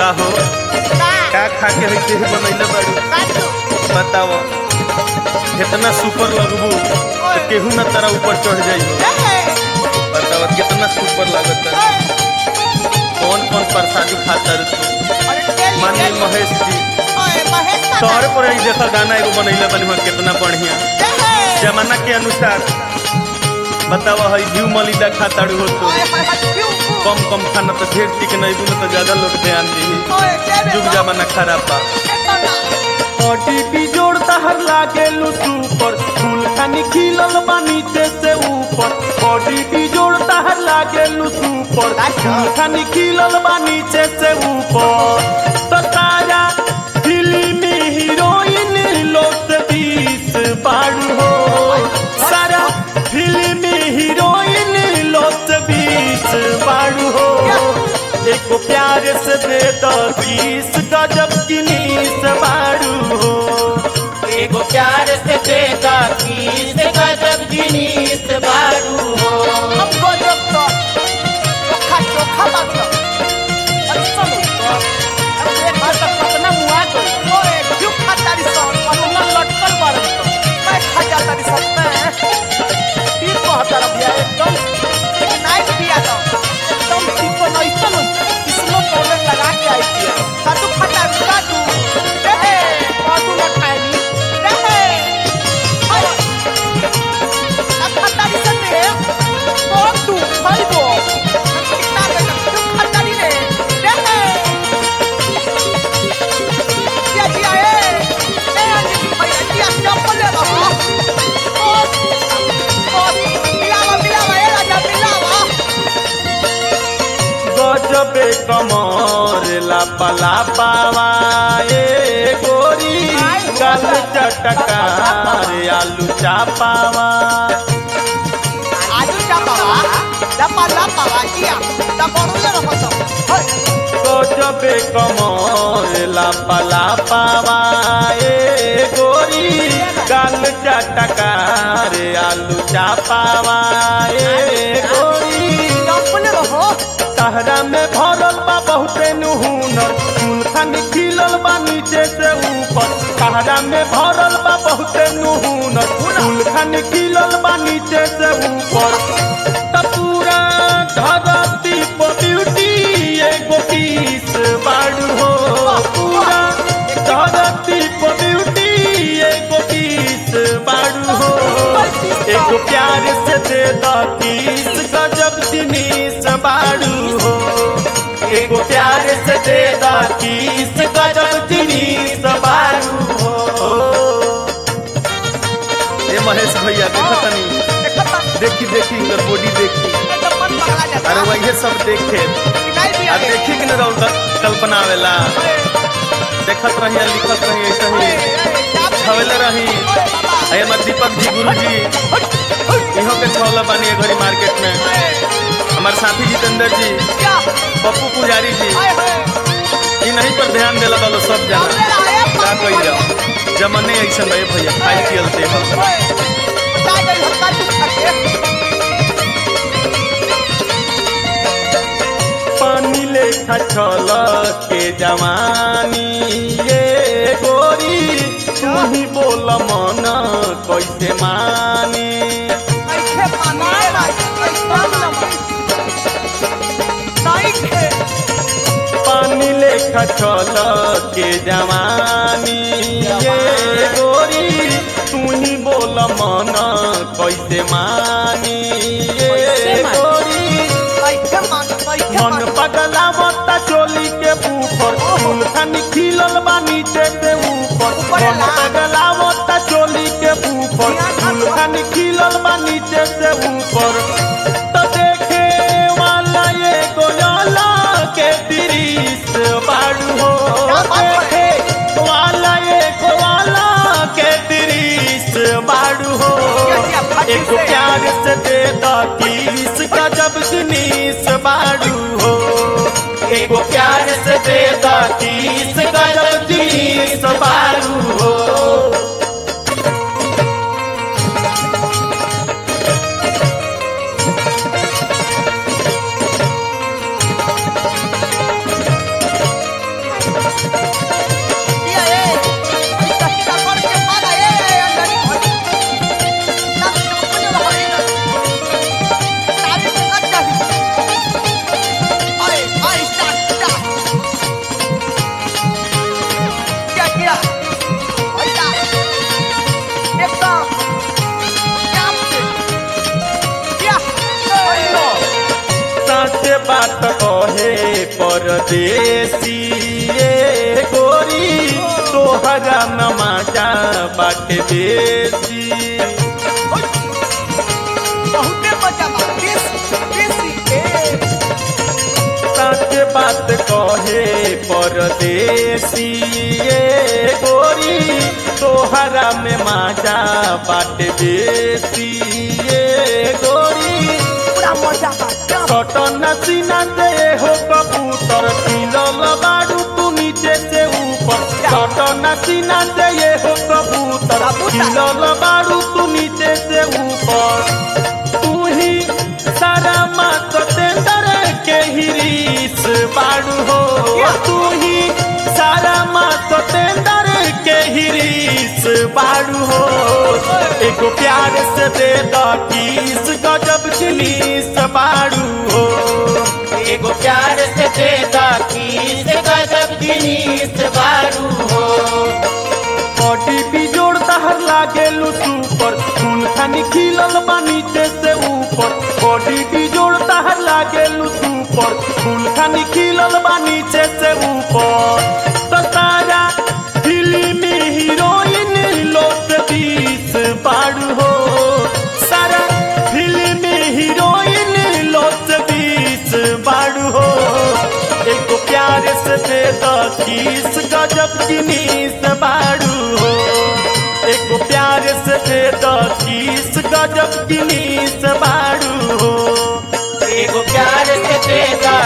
का हो का खा के है देह बनैले बाड़ू बताओ कितना सुपर लगबू तो केहू ना तारा ऊपर चढ़ जाई बताओ कितना सुपर लागत कौन कौन प्रसादी खाता रे तू माननीय महेश जी तोहरे पर ही देखा गाना एगो बनैले बनी हुआ कितना बढ़िया जमाना के अनुसार बताओ है घी मलिदा खाताड़ू हो तो कम कम खाना तो ढेर टिक नहीं दूँ तो ज्यादा लोग ध्यान दी जुग जमाना खराब बा ओटीपी जोड़ता हर लागे सुपर फूल खानी खिलल बा नीचे से ऊपर ओटीपी जोड़ता हर लागे सुपर फूल खानी खिलल बा नीचे से ऊपर तो तारा फिल्मी हीरोइन लोट बीस बाड़ू हो सारा फिल्मी हीरोइन लोट बीस बाड़ू हो एको प्यार से दे दो बीस गजब किनीस बाड़ू हो एगो प्यार से देगा किस गजब जिनीस बारू हो गजबे कमर लापला पावा ए गोरी गल चटकार आलू चापावा गजबे कमर लापला पावा ए गोरी गल चटकार आलू चापावा ए गोरी सहरा में भरल बा बहुते नुहुनर फूल खान खिलल बा नीचे से ऊपर सहरा में भरल बा बहुते नुहुनर फूल खान खिलल बा नीचे से ऊपर त पूरा धरती पर ब्यूटी एगो पीस बाड़ू हो पूरा धरती पर ब्यूटी एगो पीस बाड़ू हो एगो प्यार से दे द किस गजब जिनीस बाड़ू हो एगो प्यार से दे द किस गजब जिनीस बाड़ू हो ए महेश भैया देखो तनी देखी देखी इनकर बॉडी देखी अरे वही सब देखे आ देखी कि न रहो कल्पना आवेला देखत रही लिखत रही ऐसे ही छवेले रही अये मत दीपक जी गुरु जी इहो के छवला बानी घड़ी मार्केट में हमारे साथी जितेंद्र जी पप्पू पुजारी जी इ नहीं पर ध्यान देला बालो सब जाना का कही जाओ जमने ऐसा रहे भैया खाई पियल दे हम पानी लेखा छल के जवानी ये गोरी तू ही बोल मन कैसे मानी पानी लेखा छल के जवानी ये गोरी तू ही बोल मन कैसे मानी ये गोरी मन पगलावता चोली के ऊपर फूल खानी खिलल बा नीचे से ऊपर मन पगलावता चोली के ऊपर फूल खानी खिलल बा नीचे से ऊपर तो देखे वाला ये गोयाला के दृश्य बाड़ू हो देखे वाला ये गोवाला के दृश्य बाड़ू हो एक प्यार से दे द किस गजब जिनीस बाड़ू हो एगो प्यार से दे द किस गजब जिनीस बाड़ू हो बात कहे परदेसी ए गोरी तोहरा नमाजा बाटे देसी बहुते मजा बा देसी देसी ए सच बात कहे परदेसी ए गोरी तोहरा में माजा बाटे देसी ए गोरी पूरा मजा बा क्या सटन सीना दे हो कबूतर तिलल बाड़ू तू नीचे से ऊपर सटन सीना दे हो कबूतर तिलल बाड़ू तू नीचे से ऊपर तू ही सारा मात तेंदर के हिरीस बाड़ू हो तू ही सारा मात तेंदर के हिरीस बाड़ू हो एगो प्यार से दे द किस गजब जिनीस बाड़ू हो एगो प्यार से देता किस गजब जिनीस बारू हो बॉडी भी जोड़ तहर लागे सुपर फूल खानी खिलल बा नीचे से ऊपर बॉडी भी जोड़ तहर लागे सुपर फूल खानी खिलल बा नीचे से ऊपर तो सारा फिल्मी हीरोइन लोग बीस बाड़ू हो सारा फिल्मी हीरोइन लोग बीस बाड़ू हो एक प्यार से दे द किस गजब जिनीस बाड़ू हो एक प्यार से दे द किस गजब जिनीस बाड़ू हो एगो प्यार से देता